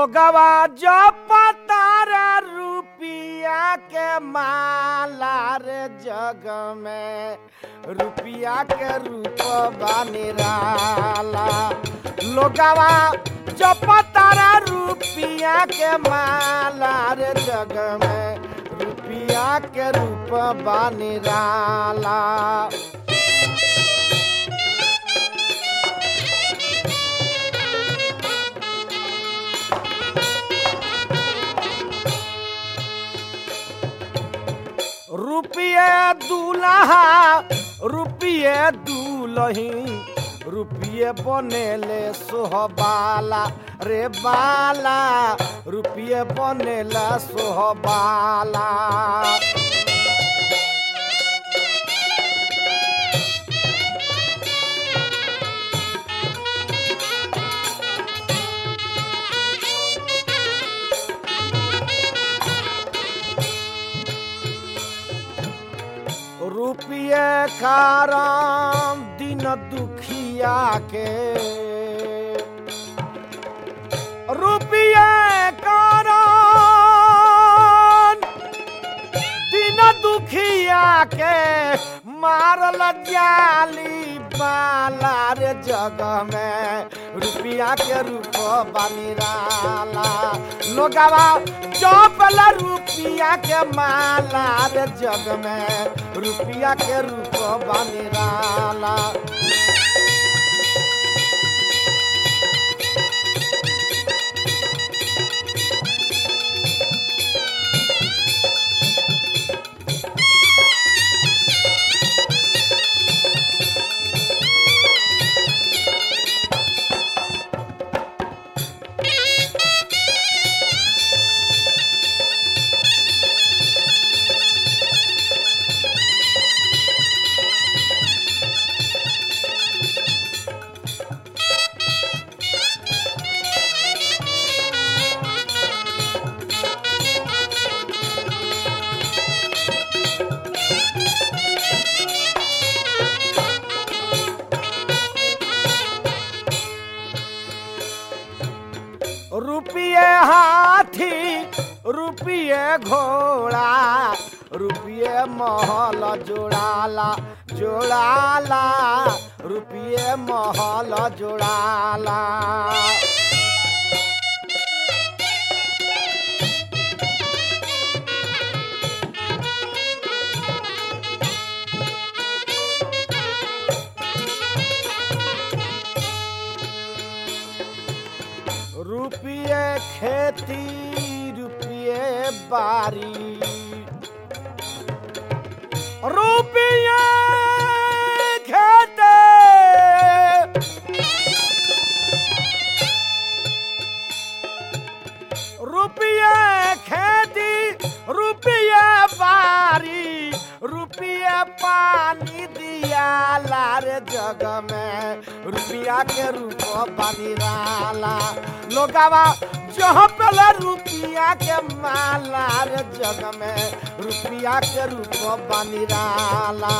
लोगवा जो पतारा रुपिया के माला रे जग में रुपिया के रूप बनिराला लोगवा जो पतारा रुपिया के माला रे जग में रुपिया के रूप बनिराला रुपये दूल्हा रुपये दूलही रुपये बनेले सोहबाला रे बाला रुपये बनेला सोहबाला रुपये कारण दिन दुखिया के रुपये कारण दिन दुखिया के मारल जाली बाला रे जग में रुपया के रूप बनिराला लोगवा चौपल रुपया के माला रे जग में रुपया के रूप बनिराला रुपये हाथी रुपये घोड़ा रुपये महल जोड़ाला जोड़ाला रुपये महल जोड़ाला रुपये खेती रुपये बारी रुपये खेती रुपये खेती रुपये बारी रुपये पानी दिया लार जग में रुपया के रूप बनिराला लोगवा जहाँ पहले रुपया के माला रे जग में रुपया के रूप बनिराला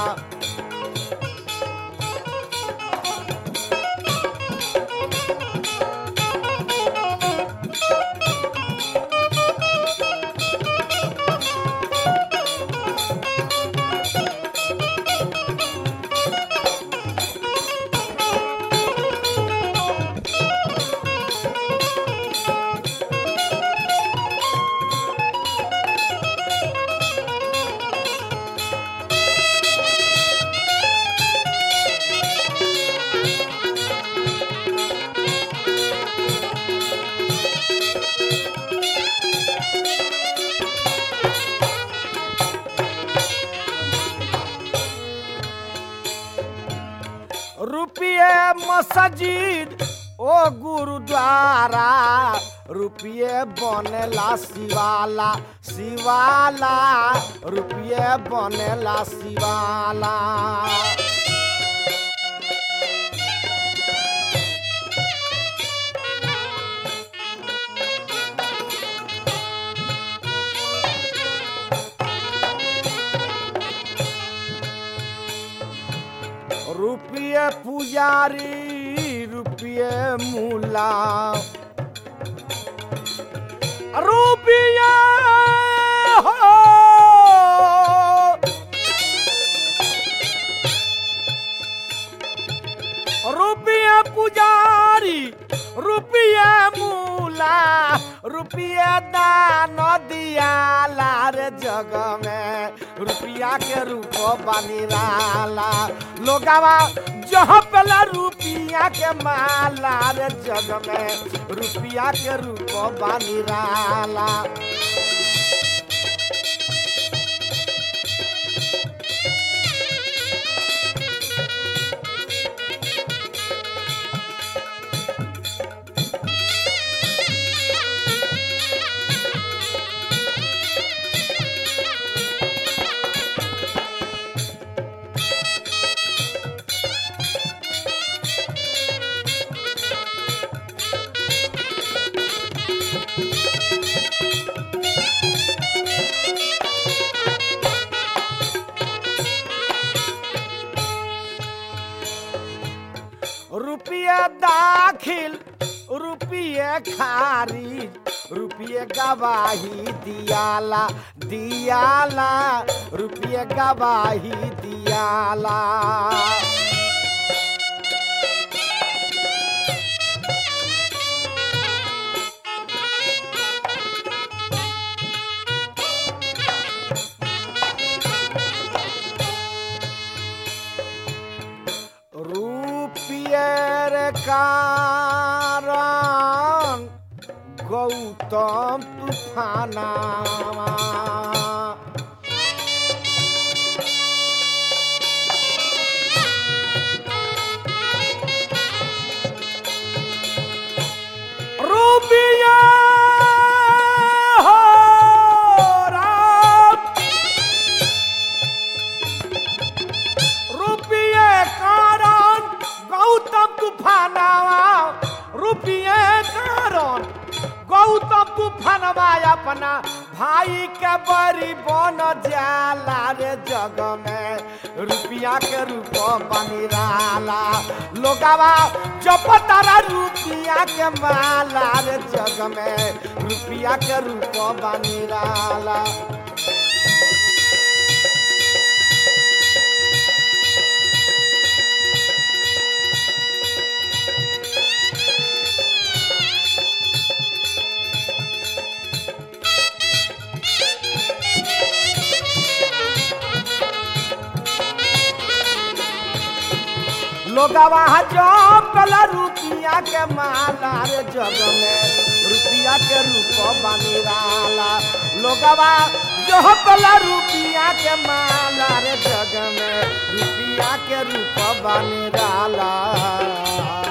रुपये मस्जिद ओ गुरुद्वारा रुपये बनेला शिवाला शिवाला रुपये बनेला शिवाला रुपये पुजारी रुपये मूला रुपिया हो रुपिया पुजारी रुपिया मूला रुपिया दान दियाला रे जग में रुपिया के रूप बनिराला लोगावा जहाँ पेला रुपिया के माला रे जग में रुपिया के रूप बनिराला रुपये दाखिल रुपये खारिज रुपये गवाही दियाला दियाला रुपये गवाही दियाला রূপিয়ের কারণ গৌতম তুফানা রূপিয়া হো রাম रुपये कारण गौतम तूफानवा रुपये कारण गौतम तूफानवा अपना भाई के बड़ी बन जाला रे जग में रुपया के रूप बनिराला लोगावा जप तारा रुपया के माला रे जग में रुपया के रूप बनिराला लोगवा जो कला रुपिया के माला रे जग में रुपिया के रूप बनिराला लोगवा जो कला रुपिया के माला रे जग में रुपिया के रूप बनिराला